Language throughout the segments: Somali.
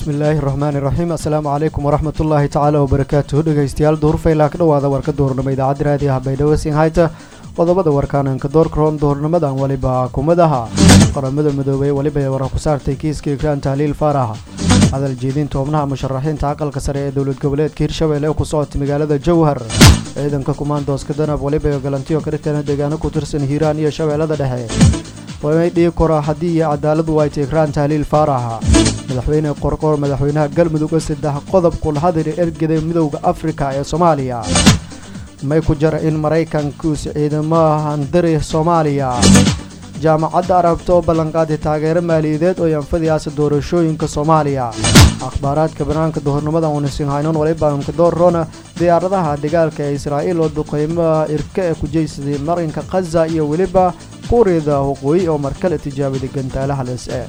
bismillaahi raxmaani raxiim assalaamu calaykum waraxmat ullaahi tacaala wabarakaatuhu dhegeystayaal duhurfaylaa ka dhowaada warka duhurnimo idaacadda raadiyo habaydhabo sinhayta qodobada warkaananka doorkaroon duhurnimadan weliba kumadaha qaramada midoobey weliba ee warar ku saartay kiiska ikraan tahliil faaraha hadal jeedinta xubnaha musharaxiinta aqalka sare ee dowlad goboleedka hirshabelle ee ku socotay magaalada jowhar ciidanka kumaandooska danab weliba ee galantiyo ka dhigtana deegaano ku tirsan hiiraan iyo shabeellada dhexe way dhigi kora haddii iyo cadaaladu wayta ikraan tahliil faaraha madaxweyne qorqor madaxweynaha galmudug oo saddex qodob kulhadiri ergeda midowda afrika ee soomaaliya may ku jara in maraykankuusi ciidamaha handiri soomaaliya jaamacadda arabta oo ballanqaaday taageero maaliyadeed oo yanfadiyaasa doorashooyinka soomaaliya akhbaaraadka banaanka duhurnimadan unisinhaynon walibanka doorrona diyaaradaha dagaalka ee israa'iil oo duqeymaha irka ee ku jeysaday marinka khaza iyo weliba kuuriyada waqooyi oo markale tijaabiday gantaalaha les-e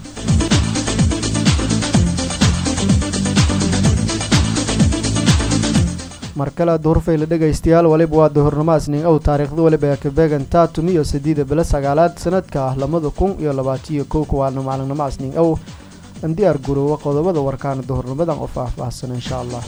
markale duhurfayla dhegaystayaal waliba waa duhurnimo asning ow taariikhda waliba ee kabeegan taatum iyo sideeda bilo sagaalaad sanadka ah labada kun iyo labaatiyo kow kuwaana maalinimo asning ow an diyaar garoowa qodobada warkaana duhurnimadan oo faah-faahsan insha allah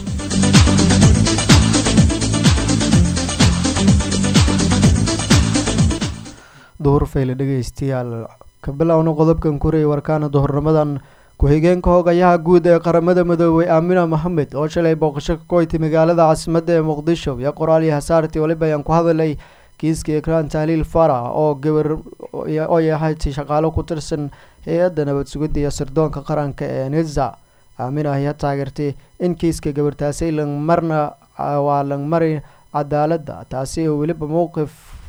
duhurfayla dhegaystayaal ka bilowna qodobkan kurey warkaana duhurnimadan ku-xigeenka hogayaha guud ee qaramada midoobey aamina mohamed oo shalay booqasho ka koytay magaalada caasimadda ee muqdisho iyo qoraal iyo hasaartii waliba ayaan ku hadalay kiiska ikraan tahliil fara oo gabar oo yahay shaqaalo ku tirsan hay-adda nabad sugidda iyo sirdoonka qaranka ee niza aamina ayaa taageertay in kiiska gabartaasi langmarna waa langmari cadaaladda taasi oo weliba mowqif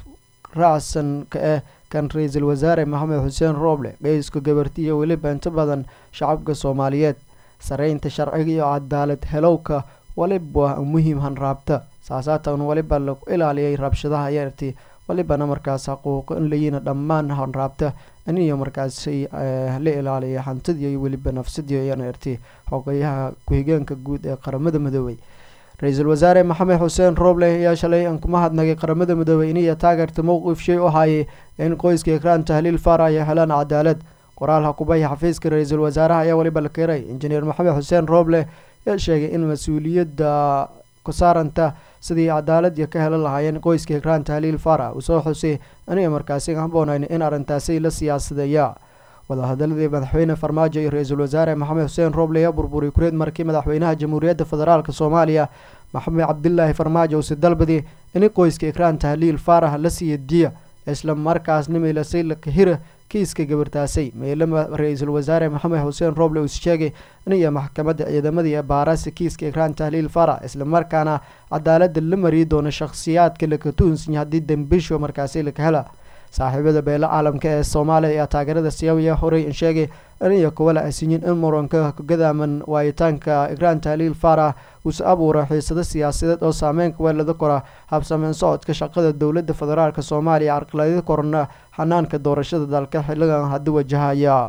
raacsan ka ah kan ra-iisul wasaare maxamed xuseen rooble geyska gabarti iyo weliba inta badan shacabka soomaaliyeed sareynta sharciga iyo cadaalad helowka waliba muhiim hanraabta saasaatan waliba lagu ilaaliyay rabshadaha yarti walibana markaas xaquuqo in layiina dhammaan hanraabta in iyo markaasi la ilaaliya hantidii iyo weliba nafsadii ayana irti xogayaha ku-xigeenka guud ee qaramada midoobey ra-iisul wasaare maxamed xuseen rooble ayaa shalay aan kuma hadnagay qaramada midoobey iniyo taageerta mowqif shay u hayay in qoyska ikraan tahliil fara ay helaan cadaalad qoraal hakubaya xafiiska ra-iisul wasaaraha ayaa weliba la keray injineer maxamed xuseen rooble ayaa sheegay in mas-uuliyadda ku saaranta sidii cadaalad ka helan lahaayeen qoyska ikraan tahliil fara uu soo xusay aniga markaasi haboonayn in arrintaasi la siyaasadeeya wadahadaladii madaxweyne farmaajo iyo ra-iisul wasaare maxamed xuseen rooble ayaa burburay kureed markii madaxweynaha jamhuuriyadda federaalk soomaaliya maxamed cabdilaahi farmaajo usi dalbadi in qoyska ikraan tahliil faaraha la siiya diya isla markaasna meelasay lakahira kiiska gabartaasay meelama ra-iisul wasaare maxamed xuseen rooble uu sheegay iniyo maxkamadda ciidamadii baarasi kiiska ikraan tahliil fara isla markaana cadaalada la mariyi doono shakhsiyaadka laka tuhunsinya haddii dambisho markaasi laka hela saaxiibada beelo caalamka ee soomaaliya ayaa taageerada siyaawiya horey sheegay iniyo kuwa la asinyin in muranka gadaaman waayitaanka ikraan tahliil fara uuse abuura xiisado siyaasadeed oo saameynka weelada kora habsameyn socodka shaqada dowladda federaalk soomaaliya carqaladyo korna xanaanka doorashada dalka xiligan haddi wajahaya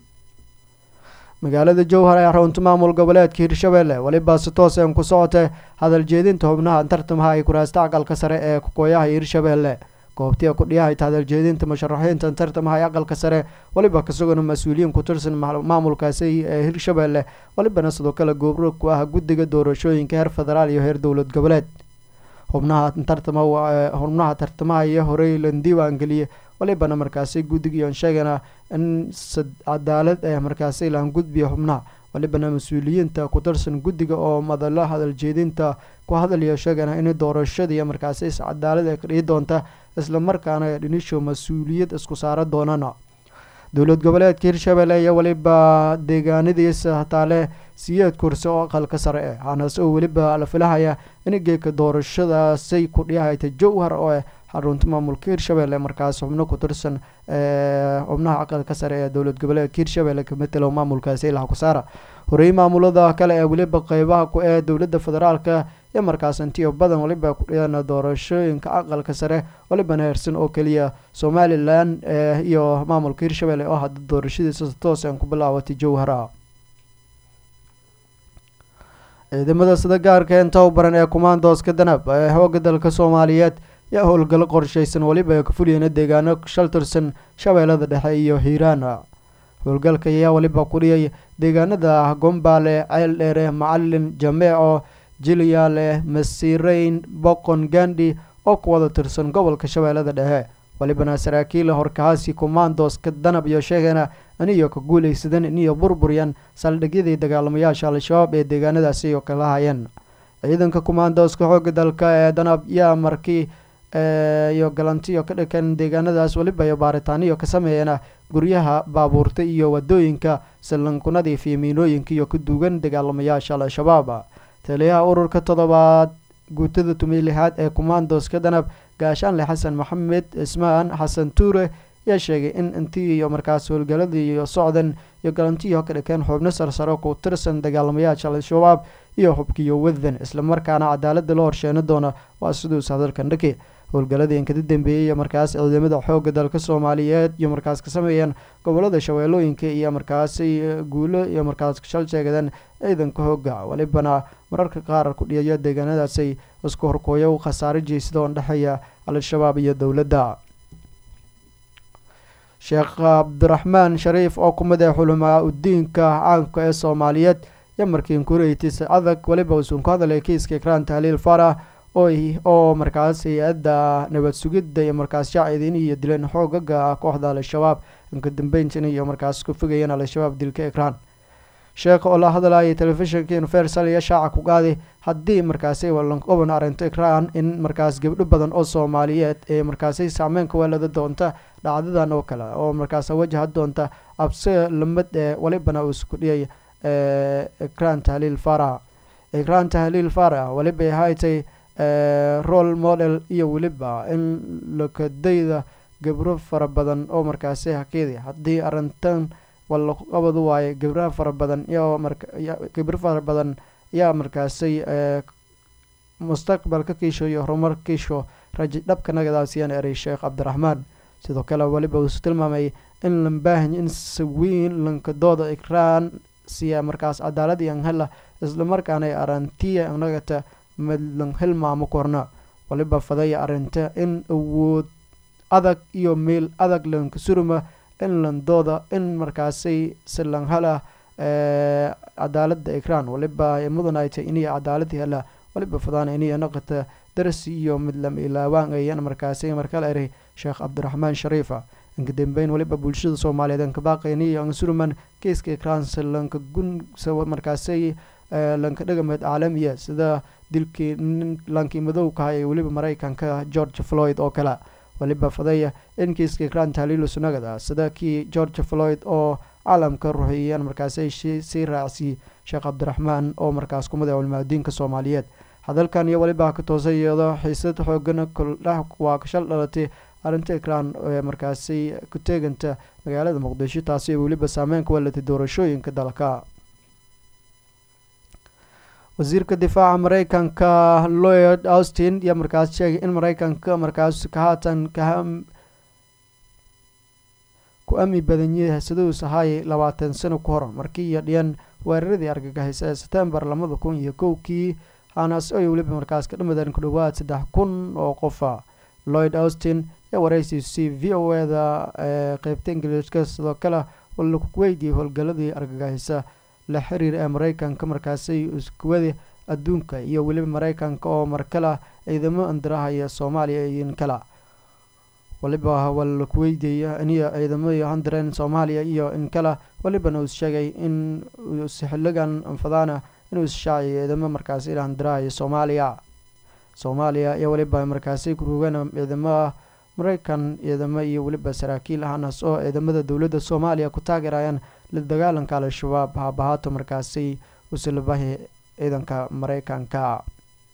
magaalada jowhar ee runta maamul goboleedka hirshabelle weliba si toos een ku socotay hadal jeedinta xubnaha tartamaha ay kuraasta aqalka sare ee kukooyaha hirshabelle goobtiya kudhiyahayta hadal jeedinta musharaxiinta tartamaha ee aqalka sare weliba kasugana mas-uuliyiin ku tirsan maamulkaasi ee hirshabelle welibana sidoo kale goobro ku ah guddiga doorashooyinka heer federaal iyo heer dowlad goboleed xubnaha tartama xubnaha tartamaha iyo horey la diiwaan geliyay walibana markaasi guddigiion sheegana in cadaalad ee markaasi laan gudbiya xubnaha walibana mas-uuliyiinta ku tirsan guddiga oo madalo hadal jeedinta ku hadalaya sheegana in doorashadii markaasi is cadaalad ee ka dhigi doonta isla markaana dhinisho mas-uuliyad isku saara doonana dowlad goboleedka hirshabelle iyo weliba deegaanadiisa hataale siyeed kursi oo aqalka sare eh hanas oo weliba la filahaya in geeka doorashadaasay ku dhiyahayta jowhar oo eh xarunta maamulka hirshabelle markaas xubno ku tirsan xubnaha aqalka sare ee dowlad goboleedka hirshabelle ka matelo maamulkaasi ilaha kusaara horey maamulada kale ee weliba qeybaha ku ee dowladda federaalka iyo markaas intiyo badan waliba ku dhiyana doorashooyinka aqalka sare walibana heersan oo keliya somalilan iyo maamulka hirshabelle oo hadda doorashadiisa toos aan ku bilaawatay jowhara ciidamada sida gaarka ee tababaran ee kumaandooska danab ee xooga dalka soomaaliyeed yaa howlgallo qorshaysan weliba ay ka fuliyeen deegaano shal tirsan shabeellada dhexe iyo hiiraan howlgalka ayaa weliba ku dhiyay deegaanada gombaale ceel dheere macalin jameeco jilyaale masiireyn boqon gandi oo ku wada tirsan gobolka shabeellada dhexe walibana saraakiil horkahaasi commandoska danab iyo sheegana aniyo ka guulaysadan iniyo burburyan saldhigyadii dagaalamayaasha al-shabaab ee deegaanadaasi oo kala hayeen ciidanka commandoska xooga dalka ee danab yaa markii iyo galantiyo ka dhakan deegaanadaas weliba iyo baaritaaniyo ka sameeyana guryaha baabuurta iyo wadooyinka sallankunadii fiimiinooyinka iyo ku duugan dagaalamayaasha al-shabaab taliyaha ururka toddobaad guutada tumay lixaad ee commandoska danab gaashaanle xasan maxamed ismaan xasan tuure ayaa sheegay in intii iyo markaas howlgaladii iyo socdan iyo galantiyo ka dhakeen xubno sarsaro ku tirsan dagaalamayaasha al-shabaab iyo xubkiyo wadan islamarkaana cadaalada la horsheeni doona waa siduus hadalkan dhaki howlgaladii inkada dambeeyey iyo markaas ciidamada xooga dalka soomaaliyeed iyo markaas ka sameeyeen gobolada shabeellooyinka iyo markaasi guulo iyo markaas shal sheegadeen ciidanka hooga walibana mararka qaar ku dhiyaya deegaanadaasay isku horkooyo khasaare jeysada oo dhexeeya al-shabaab iyo dowladda sheekh cabdiraxmaan shariif oo ku mid ah xulamaa udiinka caanka ee soomaaliyeed iyo markiin kureytis adag weliba usuun ku hadalay kiiska ikraan tahliil farah oo markaas hay-adda nabad sugidda iyo markaas shaacidiin iyo dileen xoogaga kooxda al-shabaab inka dambeyntin iyo markaas ku fogayeen al-shabaab dilka ikraan sheekh oo la hadlayay telefishinka universal iyo shaaca ku qaaday haddii markaasi walanqoban arrinto ikraan in markaas gabdho badan oo soomaaliyeed ee markaasi saameyn ka weelada doonta dhacdadan oo kale oo markaas wajaha doonta abse lamid ee walibana uu isku dhiyay ikraan tahliil farah ikraan tahliil farah weliba haytay role model iyo weliba in lakadayda gabro fara badan oo markaasi hakeedi haddii arrintan walaqabad waaye gabra fara badan iyo gabro fara badan yaa markaasay mustaqbalka kiisho iyo horumar kiisho raji dhabka nagadaasiyaan eray sheekh cabdiraxmaan sidoo kale weliba uusu tilmaamay in lambaahin in sawiin lankadooda ikraan siya markaas cadaalad iyo anhela islamarkaana arantiya nagata madlan hilmaamo korna waliba fadaya arrinta in awood adag iyo meel adag lanka suruma in landooda in markaasay silan hala cadaalada ikraan waliba mudan ay tay iniya cadaalad hela waliba fadaan iniya naqata darsi iyo mid lama ilaawaan ayan markaasay markala eray sheekh cabdiraxmaan shariifa inka dambeyn waliba bulshada soomaaliyeed anka baaqayniyo ansuruman kiiska ikraan silanka gunsa markaasay lanka dhagameed caalamiya sida dilkii nin lankii madowkaha ee weliba mareykanka george floyd oo kale waliba fadaya in kiiska ikraan tahliilu sunagada sida kii george floyd oo caalamka ruxiyeen markaasay sii raacsiy sheekh cabdiraxmaan oo markaas kumid ah culmaadiinka soomaaliyeed hadalkan iyo waliba ka toosay iyadoo xiisad xoogan koldhax waa kashal dhalatay arrinta ikraan ee markaasi ku teeganta magaalada muqdisho taasi weliba saameyn ka weelatay doorashooyinka dalka wasiirka difaaca mareykanka lloyd austin iyo markaas sheegay in mareykanka markaas ka haatan ka ku ami badan yahay siduus ahaayay labaatan sano ku hor markii iyo dhiyan weeraradii argagixisa ee setembar labada kun iyo kowkii hanas ay weliba markaas ka dhamadeen ku dhowaad saddex kun oo qofa lloyd austin ee wareysiisay v o eda ee qeybta ingiliiska sidoo kale laku weydiiyey howlgaladii argagixisa la xiriir ee mareykanka markaasay iskuwada adduunka iyo weliba mareykanka oo markala ciidamo andirahaya soomaaliya iyo kala waliba waa laku weydiiyey iniyo ciidamada handireen soomaaliya iyo in kala walibana uu sheegay in xiligan anfadaana inuu isshaaciyo ciidamo markaasi handirahaya soomaaliya soomaaliya iyo weliba markaasi kurugan ciidamada mareykan ciidamo iyo weliba saraakiil ahanas oo ciidamada dowladda soomaaliya ku taageerayaan la dagaalanka al-shabaab haabahaato markaasi usilabahi ciidanka mareykanka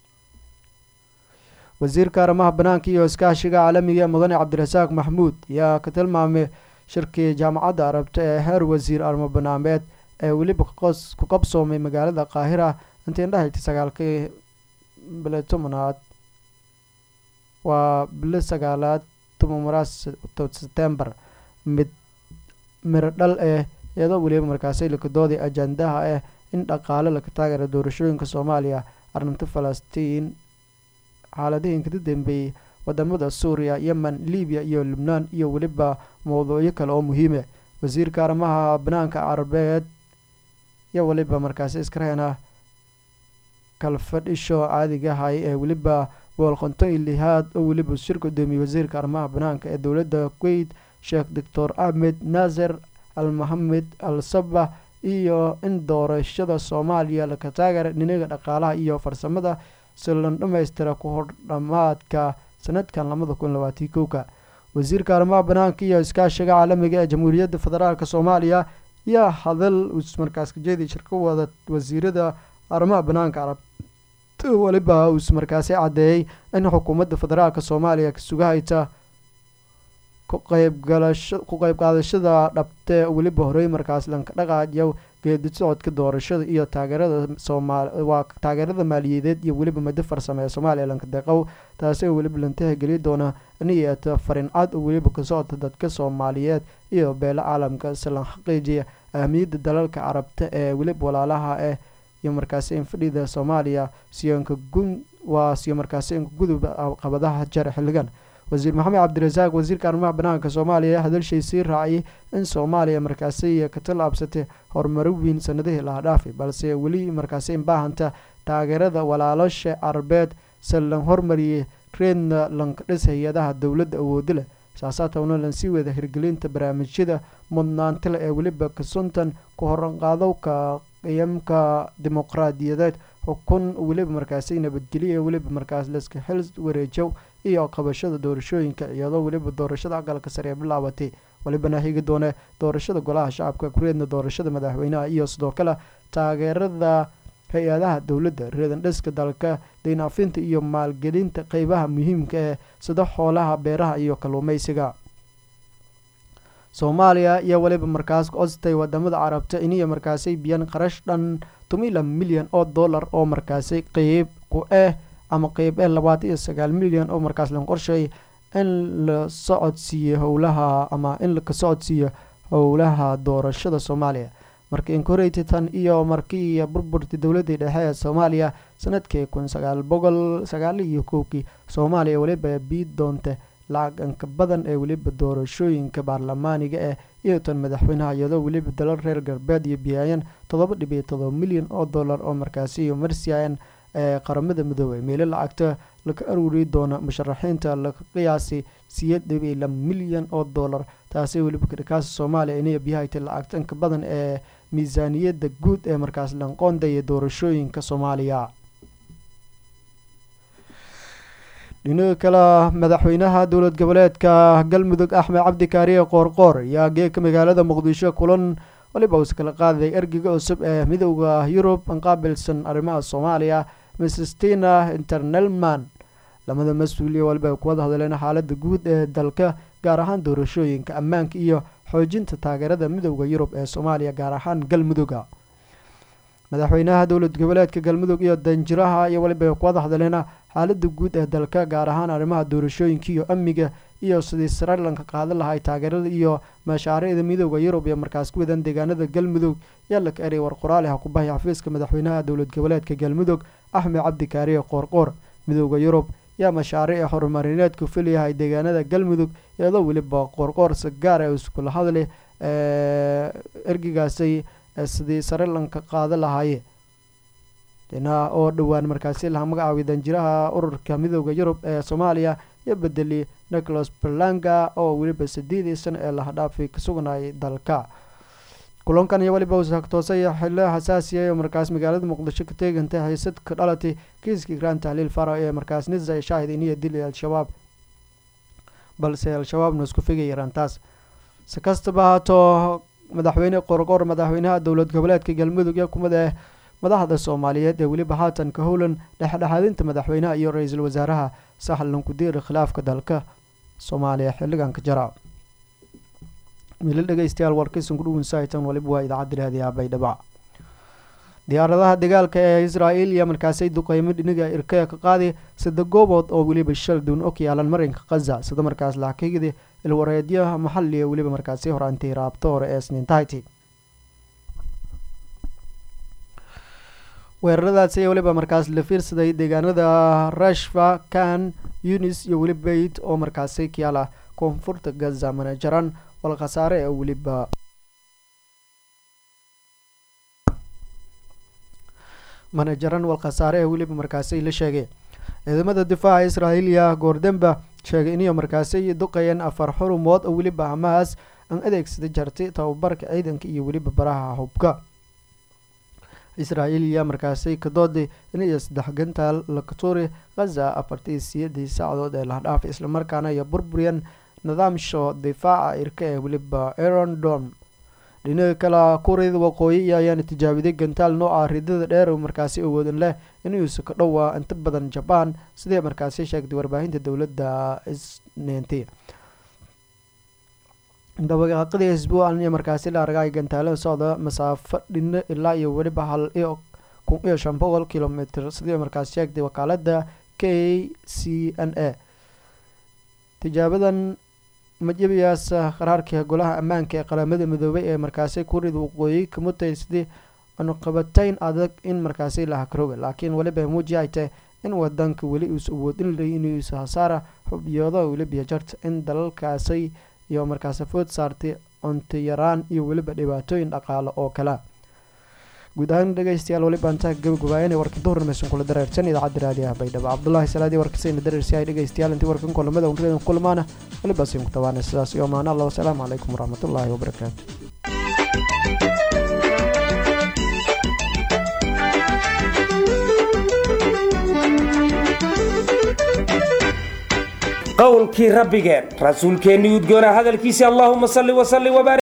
wasiirka arrimaha banaanka iyo iskaashiga caalamiga mudane cabdirasaaq maxmuud ayaa ka tilmaamay shirkii jaamacadda arabta ee heer wasiir arrimo banaameed ee weliba ku qabsoomay magaalada qaahira intii indhahayta sagaalkii bile tobanaad waa bile sagaalaad tobanmaraad setembar mid miro dhal eh iyadoo weliba markaasi lakadoodii ajandaha ah in dhaqaale laga taageera doorashooyinka soomaaliya arrinta falastiin xaaladihii inkada dambeeyey wadamada suuriya yemen libiya iyo lubnaan iyo weliba mowduucyo kale oo muhiime wasiirka arrimaha banaanka carabeed iyo weliba markaasi iskareena kalfadhisho caadigahay ee weliba boolqonton iyo lihaad oo weliba shir gudoomiyey wasiirka arrimaha banaanka ee dowladda kuwait sheekh doctor ahmed naaser al mohamed al sabah iyo in doorashada soomaaliya laka taageera dhinaga dhaqaalaha iyo farsamada si lan dhammaystira ku hor dhammaadka sanadkan labada kun labaatan kowka wasiirka arrimaha banaanka iyo iskaashiga caalamiga ee jamhuuriyadda federaalk soomaaliya yaa hadal markaas kajeedi shirka wada wasiirada arrimaha banaanka carab weliba uus markaasi caddeeyey in xukuumadda federaalk soomaaliya kasugahayta kuqeybgalasho ku qeyb qaadashada dhabte weliba horey markaas lanka dhaqaayo geedi socodka doorashada iyo taageerada soomaal waa taageerada maaliyadeed iyo weliba muddo farsame ee soomaaliya lanka deqow taasi oo weliba lantaha geli doona niyeeta farin cad oo weliba ka socota dadka soomaaliyeed iyo beelo caalamka si lan xaqiijiya ahmiyadda dalalka carabta ee weliba walaalaha ah iyo markaasi in fadhida soomaaliya siyoonka gun waa siyo markaasi inka gudub qabadaha jare xilligan wasiir maxamed cabdirasaaq wasiirka arrimaha banaanka soomaaliya hadalshay sii raaciyay in soomaaliya markaasi ka tallaabsatay horumaro weyn sanadihii laha dhaafay balse weli markaasi in baahanta taageerada walaalasha carabeed se lan hormariyay reedna lanka dhis hay-adaha dowladda awoodi leh saasaatowna lan sii wada hirgelinta barnaamijyada mudnaantile ee weliba kasuntan ku horanqaadowka qiyamka dimuqraadiyadeed xukun weliba markaasi nabadgeliya weliba markaas laska xil wareejow iyo qabashada doorashooyinka iyadoo weliba doorashada aqalka sare ee bilaabatay welibana higi doone doorashada golaha shacabka kureedna doorashada madaxweynaha iyo sidoo kale taageerada hay-adaha dowladda reedan dhiska dalka daynaafinta iyo maalgelinta qeybaha muhiimka ee sida xoolaha beeraha iyo kalluumeysiga soomaaliya iyo weliba markaas codstay wadamada carabta iniyo markaasay biyaan qarash dhan tumila milyan oo dollar oo markaasi qeyb ku ah ama qeyb ee labaatan iyo sagaal milyan oo markaas lan qorsheey in la socodsiiyo howlaha ama in laka socodsiiyo howlaha doorashada soomaaliya markii inkoreyta tan iyo markii burburtii dowladii dhexe ee soomaaliya sanadkii kun sagaal boqol sagaal iyo kowkii soomaaliya weliba bii doonta lacag inka badan ee weliba doorashooyinka baarlamaaniga eh iyo tan madaxweynaha iyadoo weliba dalal reer galbeed iyo biyaayeen toddoba dhibiyo todoba milyan oo dollar oo markaasi iyo marsiyan ee qaramada midoobey meelo lacagta laka aruuri doona musharaxiinta laka qiyaasi siyeed dhibiyo la milyan oo dollar taasi weliba kadhakaasa soomaaliya inay biyahayta lacagta inka badan ee miisaaniyadda guud ee markaas lanqoondaya doorashooyinka soomaaliya dhinaga kale madaxweynaha dowlad goboleedka galmudug axmed cabdi kaariye qoorqoor ayaa geeka magaalada muqdisho kulan waliba uus kala qaaday ergiga cusub ee midowda yurub anqaabilsan arrimaha soomaaliya mrs tina internalman lamada mas-uuliya waliba ay kuwada hadleen xaalada guud ee dalka gaar ahaan doorashooyinka ammaanka iyo xoojinta taageerada midowda yurub ee soomaaliya gaar ahaan galmuduga madaxweynaha dowlad goboleedka galmudug iyo danjiraha iyo waliba ay kuwada hadleen xaalada guud ee dalka gaar ahaan arrimaha doorashooyinka iyo amniga iyo sidii srilanka qaadan lahay taageerada iyo mashaariicda midowda yurub ee markaas ku wadan deegaanada galmudug yaa laka eray war qoraali ha ku bahay xafiiska madaxweynaha dowlad goboleedka galmudug axmed cabdi kaariye qoorqoor midowda yurub yaa mashaariic horumarineedku filyahay deegaanada galmudug iyadoo weliba qoorqoor sagaar ee iskula hadli ergigaasay sidii srilanka qaadan lahaye dhinaca oo dhowaan markaasi laha magacaabay danjiraha ururka midowda yurub ee soomaaliya iyo bedeli nicholas berlanga oo weliba sideedii sano ee lahadhaafay ka sugnayay dalka kulankan iyo weliba usagtoosay xilo xasaasiya oo markaas magaalada muqdisho ka teegantay haysad ka dhalatay kiiska igraan tahliil faro ee markaas nisa shaahid iniyo dili al-shabaab balse al-shabaabna isku figay yarantaas si kastaba haatoo madaxweyne qorqor madaxweynaha dowlad goboleedka galmudug iyo kumida madaxda soomaaliyeed ee weliba haatan ka howlan dhexdhexaadinta madaxweynaha iyo ra-iisul wasaaraha saxlan kudiiri khilaafka dalka soomaaliya xilligan ka jara miilo dhegeystayaal warkaysan ku dhuwinsahaytan waliba waa idaacadda raadiyaha baydhaba diyaaradaha dagaalka ee israael iyo markaasay duqeymo dhiniga irkaya ka qaadi sida goobood oo weliba shal duun og yaalan marinka khaza sida markaas laakigidi ilwareedyaha maxaliga weliba markaasi horaantay raabto hore ee sniintahyti weeraradaasi ayaa weliba markaas la fiirsaday deegaanada rashfa kan yunis iyo weliba beyt oo markaasi kayaala koonfurta gaza mana jaran wal khasaare ee weliba mana jaran wal khasaare ee weliba markaasi la sheegay ciidamada difaaca israa'iiliya goordemba sheegay inay markaasi duqayeen afar xurumood oo weliba hamaas aan adeegsada jartay tababarka ciidanka iyo weliba baraha hubka israa'iiliya markaasi ka dooday inay saddex gantaal lakaturi khaza afartii siyadii saacadood ee lahdhaaf islamarkaana iyo burburyan nidaamsha difaaca irka ee weliba aron dom dhinaca kale kuuriyada waqooyi ayaana tijaabiday gantaal nooca ridada dheer oo markaasi awoodan leh inuusa ka dhowaa inta badan jabaan sidee markaasi sheegtay warbaahinta dowladda isneenti dabaqaaqadii isbuucan iyo markaasi la argay gantaalada socda masaafo dhino ilaa iyo weliba hal iyo kun iyo shan boqol kilomitr sidii markaasi sheegtay wakaalada k c n a tijaabadan majabiyaas qaraarka golaha ammaanka ee qaramada midoobay ee markaasi kuuriyada waqooyi kamutay sidii anuqabatayn adag in markaasi la hakrooga laakiin weliba muuji ay tahay in wadanka weli uusa awoodin lay inuusa hasaara xubyooda weliba jarta in dalalkaasi iyo markaasi food saartay cunto yaraan iyo weliba dhibaatooyin dhaqaale oo kale guud ahaan dhegeystayaal weliba intaa gabagabaayana warka duhurnimeysan kula dareersan idaacadda raadiyaha baydhabo cabdulaahi salaadii warkasayna dareersi ay dhegeystayaal intii warkan kulamada unridan kulmaana weliba siin ku tabaana sidaas iyo maana allah wasalaamu calaykum waraxmatullaahi wabarakaatu qowlkii rabbigeen rasuulkeennii udgoona hadalkiisii allaahuma salli wasalli wabaarik